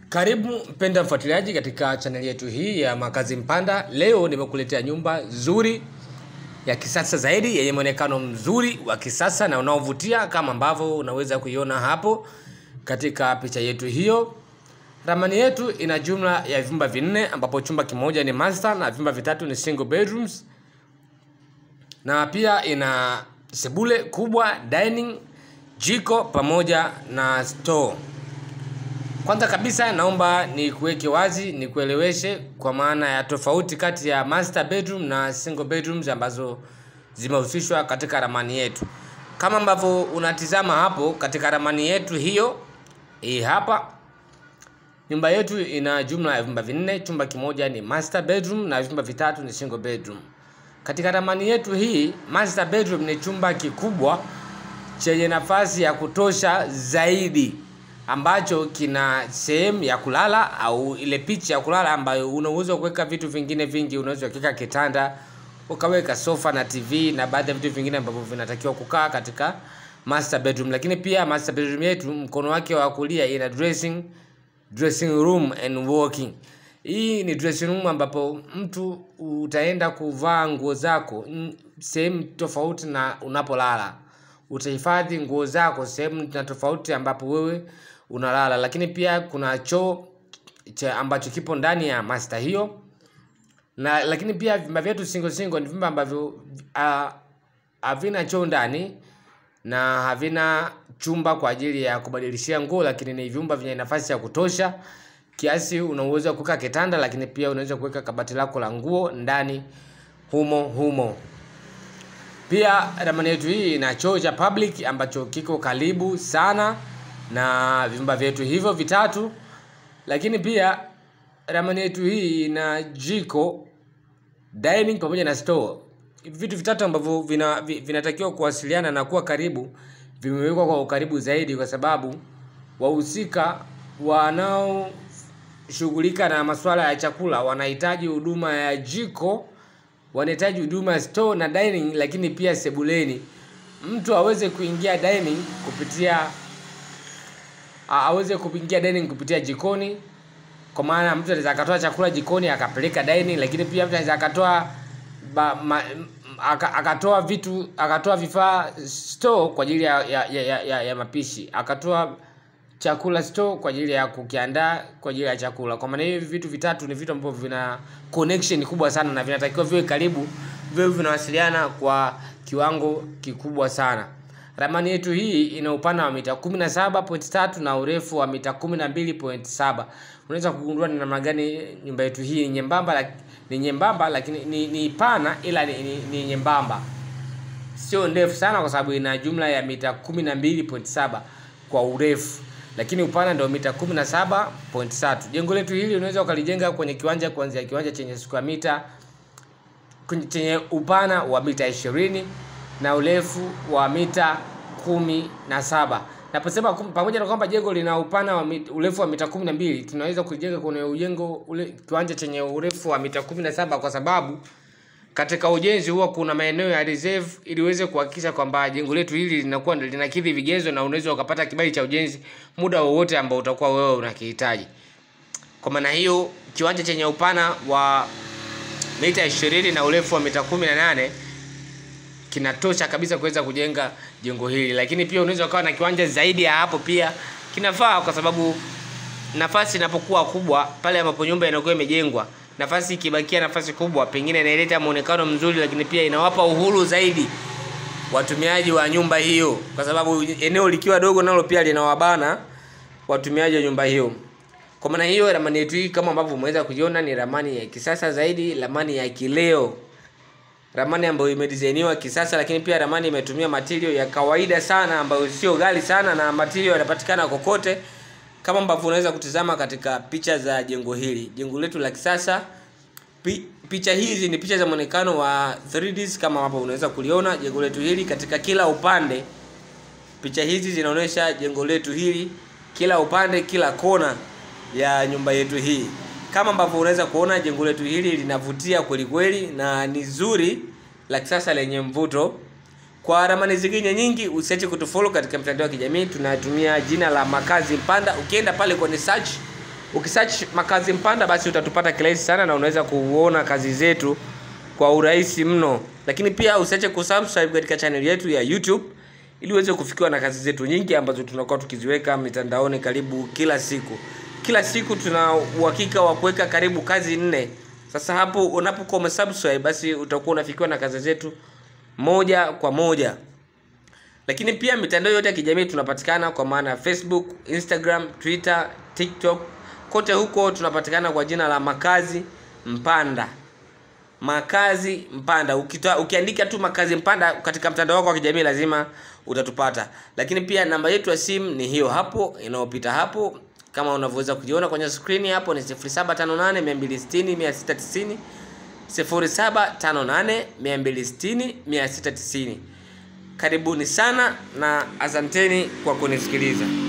Karibu mpenda mfuatiliaji katika chaneli yetu hii ya Makazi Mpanda. Leo nimekuletea nyumba nzuri ya kisasa zaidi yenye mwonekano mzuri wa kisasa na unaovutia kama ambavyo unaweza kuiona hapo katika picha yetu hiyo. Ramani yetu ina jumla ya vyumba vinne ambapo chumba kimoja ni master na vyumba vitatu ni single bedrooms, na pia ina sebule kubwa, dining, jiko pamoja na store. Kwanza kabisa naomba nikuweke wazi, nikueleweshe kwa maana ya tofauti kati ya master bedroom na single bedrooms ambazo zimehusishwa katika ramani yetu. Kama ambavyo unatizama hapo katika ramani yetu hiyo, hii hapa nyumba yetu ina jumla ya vyumba vinne, chumba kimoja ni master bedroom na vyumba vitatu ni single bedroom. Katika ramani yetu hii, master bedroom ni chumba kikubwa chenye nafasi ya kutosha zaidi ambacho kina sehemu ya kulala au ile picha ya kulala ambayo unaweza kuweka vitu vingine vingi. Unaweza kuweka kitanda, ukaweka sofa na TV na baadhi ya vitu vingine ambavyo vinatakiwa kukaa katika master bedroom. Lakini pia master bedroom yetu mkono wake wa kulia ina dressing dressing room and walking. Hii ni dressing room ambapo mtu utaenda kuvaa nguo zako mm, sehemu tofauti na unapolala. Utahifadhi nguo zako sehemu na tofauti ambapo wewe unalala, lakini pia kuna choo cha ambacho kipo ndani ya master hiyo na lakini pia vyumba vyetu single single ni vyumba ambavyo ah, havina choo ndani na havina chumba kwa ajili ya kubadilishia nguo, lakini ni vyumba vyenye nafasi ya kutosha kiasi unaweza kuweka kitanda, lakini pia unaweza kuweka kabati lako la nguo ndani humo humo. Pia ramani yetu hii ina choo cha public ambacho kiko karibu sana na vyumba vyetu hivyo vitatu, lakini pia ramani yetu hii ina jiko, dining pamoja na store. Vitu vitatu ambavyo vina, vi- vinatakiwa kuwasiliana na kuwa karibu vimewekwa kwa ukaribu zaidi, kwa sababu wahusika wanaoshughulika na masuala ya chakula wanahitaji huduma ya jiko, wanahitaji huduma ya store na dining, lakini pia sebuleni. Mtu aweze kuingia dining kupitia a- aweze kuingia dining kupitia jikoni, kwa maana mtu anaweza akatoa chakula jikoni akapeleka dining, lakini pia mtu anaweza akatoa ba, ma, m- aka, akatoa vitu akatoa vifaa store kwa ajili ya, ya, ya, ya, ya, ya mapishi, akatoa chakula store kwa ajili ya kukiandaa kwa ajili ya chakula. Kwa maana hiyo, hivi vitu vitatu ni vitu ambavyo vina connection kubwa sana na vinatakiwa viwe karibu, viwe vinawasiliana kwa kiwango kikubwa sana. Ramani yetu hii ina upana wa mita 17.3 na urefu wa mita 12.7. Unaweza kugundua ni namna gani nyumba yetu hii ni nyembamba, lak- ni nyembamba lakini ni, ni pana ila ni, ni, ni nyembamba sio ndefu sana kwa sababu ina jumla ya mita 12.7 kwa urefu, lakini upana ndio mita 17.3. Jengo letu hili unaweza ukalijenga kwenye kiwanja kuanzia kiwanja chenye square mita kwenye- chenye upana wa mita 20 na urefu wa mita kumi na saba. Naposema kum- pamoja na kwamba jengo lina upana wa mit, urefu wa mita kumi na mbili tunaweza kujenga kwenye ujengo ule kiwanja chenye urefu wa mita kumi na saba kwa sababu katika ujenzi huwa kuna maeneo ya reserve ili uweze kuhakikisha kwamba jengo letu hili linakuwa linakidhi vigezo na unaweza ukapata kibali cha ujenzi muda wowote ambao utakuwa wewe unakihitaji. Kwa maana hiyo kiwanja chenye upana wa mita 20 na urefu wa mita 18 kinatosha kabisa kuweza kujenga jengo hili, lakini pia unaweza ukawa na kiwanja zaidi ya hapo, pia kinafaa kwa sababu nafasi inapokuwa kubwa pale ambapo nyumba inakuwa imejengwa, nafasi ikibakia nafasi kubwa, pengine inaileta muonekano mzuri, lakini pia inawapa uhuru zaidi watumiaji wa nyumba hiyo, kwa sababu eneo likiwa dogo nalo pia linawabana watumiaji wa nyumba hiyo. Kwa maana hiyo, ramani yetu hii kama ambavyo umeweza kuiona ni ramani ya kisasa zaidi, ramani ya kileo, ramani ambayo imedizainiwa kisasa, lakini pia ramani imetumia material ya kawaida sana ambayo sio ghali sana, na material yanapatikana kokote kama ambavyo unaweza kutizama katika picha za jengo hili, jengo letu la kisasa. Pi, picha hizi ni picha za muonekano wa 3D kama hapo unaweza kuliona jengo letu hili katika kila upande. Picha hizi zinaonyesha jengo letu hili kila upande, kila kona ya nyumba yetu hii. Kama ambavyo unaweza kuona jengo letu hili linavutia kweli kweli na ni zuri la kisasa lenye mvuto. Kwa ramani zingine nyingi usiache kutufollow katika mitandao ya kijamii. Tunatumia jina la Makazi Mpanda. Ukienda pale kwenye search ukisearch makazi mpanda basi utatupata kirahisi sana na unaweza kuona kazi zetu kwa urahisi mno lakini pia usiache kusubscribe katika channel yetu ya youtube ili uweze kufikiwa na kazi zetu nyingi ambazo tunakuwa tukiziweka mitandaoni karibu kila siku kila siku tuna uhakika wa kuweka karibu kazi nne sasa hapo unapokuwa umesubscribe basi utakuwa unafikiwa na kazi zetu moja kwa moja lakini pia mitandao yote ya kijamii tunapatikana kwa maana ya facebook instagram twitter tiktok kote huko tunapatikana kwa jina la makazi mpanda makazi mpanda Ukitoa, ukiandika tu makazi mpanda katika mtandao wako wa kijamii lazima utatupata lakini pia namba yetu ya simu ni hiyo hapo inayopita hapo kama unavyoweza kujiona kwenye skrini hapo ni 0758 260 690 0758 260 690 karibuni sana na asanteni kwa kunisikiliza